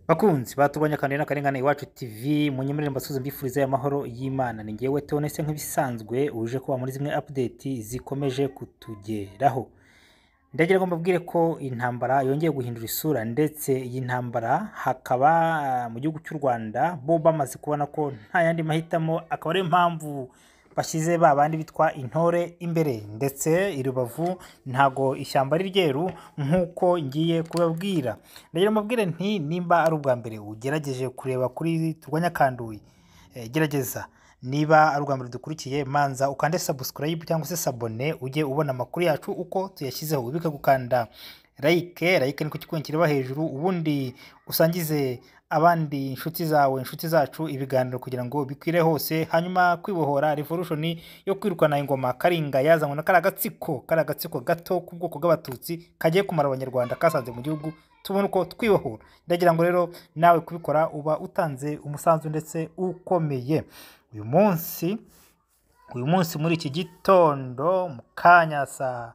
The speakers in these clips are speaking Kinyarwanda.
Bakunzi batubonye akantu na karengane iwacu TV munyemerere mbasuze mbifuriza amahoro y'Imana ni ngewe Theoneste nk'ibisanzwe uje kuba muri zimwe update zikomeje kutugeraho ndagira ngo mbabwire ko intambara yongeye guhindura isura ndetse iyi ntambara hakaba mu gihugu cy'u Rwanda bo bamaze kubona ko nta yandi mahitamo akaba ariyo mpamvu bashyize ba bandi bitwa intore imbere ndetse i Rubavu ntago ishyamba ari ryeru nk'uko ngiye kubabwira ndagira mbabwire nti nimba ari ubwa mbere ugerageje kureba kuri turwanya kanduye eh, gerageza niba ari ubwa mbere dukurikiye manza ukande subscribe cyangwa se sabone ujye ubona amakuru yacu uko tuyashyizeho wibuke gukanda like like niko kikubonye kireba hejuru ubundi usangize abandi inshuti zawe inshuti zacu ibiganiro kugira ngo bikwire hose hanyuma kwibohora revolution yo kwirukana ingoma karinga yazanywe na kariya gatsiko kariya gatsiko gato k'ubwoko bw'abatutsi kagiye kumara abanyarwanda kasanze mu gihugu tubona uko twibohora ndagira ngo rero nawe kubikora uba utanze umusanzu ndetse ukomeye uyu munsi uyu munsi muri iki gitondo mu kanya saa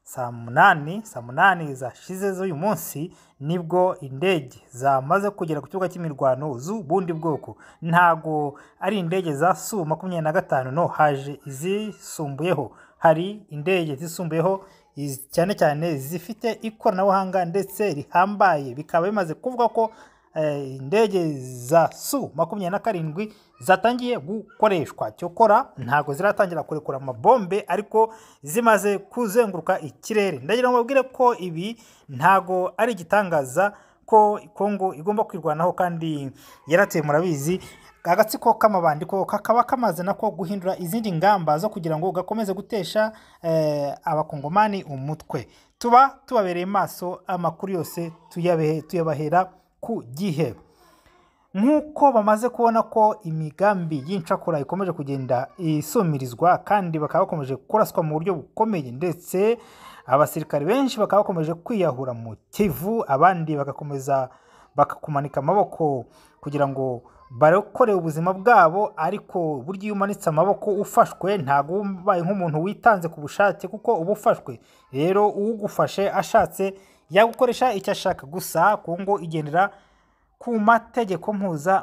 saa munani saa munani zashize z'uyu munsi nibwo indege zamaze kugera ku kibuga cy'imirwano z'ubundi bwoko ntago ari indege za su makumyabiri na gatanu no haje izisumbuyeho hari indege zisumbuyeho iz- cyane cyane zifite ikoranabuhanga ndetse rihambaye bikaba bimaze kuvuga ko eh, indege za su makumyabiri na karindwi zatangiye gukoreshwa cyokora ntabwo ziratangira kurekura amabombe ariko zimaze kuzenguruka ikirere ndagira ngo babwire ko ibi ntabwo ari igitangaza ko kongo igomba kwirwanaho kandi yarateye murabizi agatsiko k'amabandi ko kakaba kamaze nako guhindura izindi ngamba zo kugira ngo gakomeze gutesha eh, abakongomani umutwe tuba tubabereye maso amakuru yose tuyabehe- tuyabahera ku gihe nk'uko bamaze kubona ko imigambi y'incakura ikomeje kugenda isumirizwa kandi bakaba bakomeje kuraswa mu buryo bukomeye ndetse abasirikare benshi bakaba bakomeje kwiyahura mu kivu abandi bagakomeza bakakumanika amaboko kugira ngo barokore ubuzima bwabo ariko burya iyo umanitse amaboko ufashwe ntabwo uba ubaye nk'umuntu witanze ku bushake kuko uba ufashwe rero uwugufashe ashatse yagukoresha icyo ashaka gusa kongo igendera ku mategeko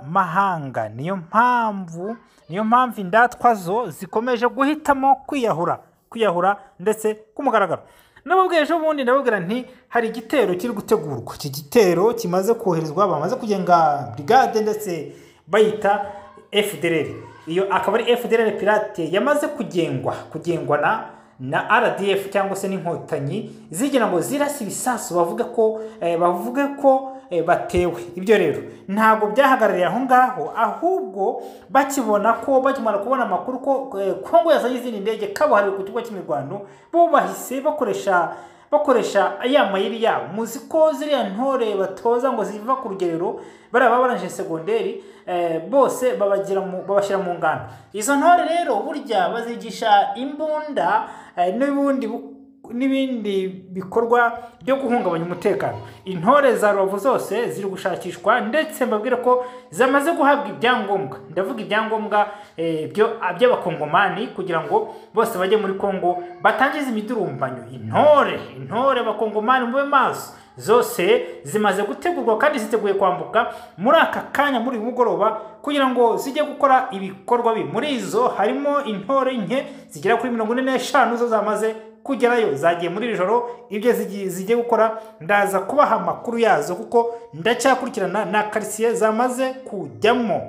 mpuzamahanga niyo mpamvu niyo mpamvu indatwa zo zikomeje guhitamo kwiyahura kwiyahura ndetse ku mugaragaro nababwiye ejo bundi ndababwira nti hari igitero kiri gutegurwa iki gitero kimaze koherezwa bamaze kugenga brigade ndetse bayita fdr iyo akaba ari fdr pirate yamaze kugengwa kugengwa na na RDF cyangwa se n'inkotanyi zigira ngo zirase ibisasu bavuga ko eh, bavuge ko eh, batewe ibyo rero ntabwo byahagarariye aho ngaho ahubwo bakibona ko bakimara kubona amakuru ko eh, Kongo yazanye izindi ndege kabuhariwe ku kigo cy'imirwano bo bahise bakoresha bakoresha ya mayeri yabo muzi ko ziriya ntore batoza ngo ziva ku rugerero bariya baba barangije segonderi eh, bose babagira mu- babashyira mu ngano izo ntore rero burya bazigisha imbunda eh, n'ubundi bu- n'ibindi bikorwa byo guhungabanya umutekano intore za rubavu zose ziri gushakishwa ndetse mbabwire ko zamaze guhabwa ibyangombwa ndavuga ibyangombwa eh, byo- by'abakongomani kugira ngo bose bajye muri kongo batangize imidurumbanyo intore intore abakongomani mube maso zose zimaze gutegurwa kandi ziteguye kwambuka muri aka kanya muri uyu mugoroba kugira ngo zijye gukora ibikorwa bi muri izo harimo intore nke zigera kuri mirongo ine n'eshanu zo zamaze kugerayo zagiye muri iri joro ibyo zigi- zigiye gukora ndaza kubaha amakuru yazo kuko ndacyakurikirana na karitsiye zamaze kujyamo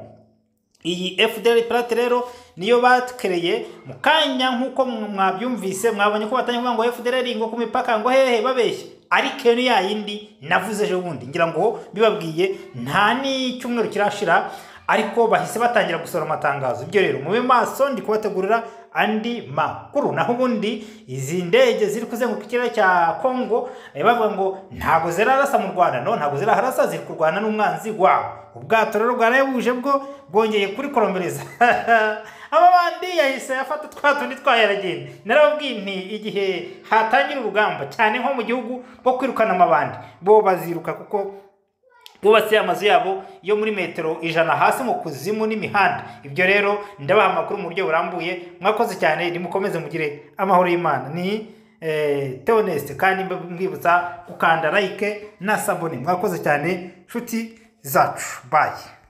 iyi FDL Pirate rero niyo batwereye mu kanya nk'uko mw- mwabyumvise mwabonye ko batanye kuvuga ngo FDL ngo ku mipaka ngo hehe babeshya ariko iyo ni ya yindi navuze ejo bundi ngira ngo bibabwiye nta n'icyumweru kirashira ariko bahise batangira gusohora amatangazo ibyo rero mube maso ndi kubategurira andi makuru naho ubundi izi ndege ziri kuzenguruka ikirere cya kongo eh, bavuga ngo ntabwo zirarasa mu rwanda no ntabwo ziraharasa ziri kurwana n'umwanzi wabo ubwato rero bwarayabuje bwo bwongeye kuri koromereza aba bandi yahise afata twa tundi twayaragiye narababwiye nti igihe hatangira urugamba cyane nko mu gihugu rwo kwirukana amabandi bo baziruka kuko bubatse amazu yabo yo muri metero ijana hasi mu kuzimu n'imihanda ibyo rero ndabaha amakuru mu buryo burambuye mwakoze cyane nimukomeze mugire amahoro y'imana ni eh, Theoneste kandi mbe- mbibutsa gukanda like na sabone mwakoze cyane nshuti zacu bayi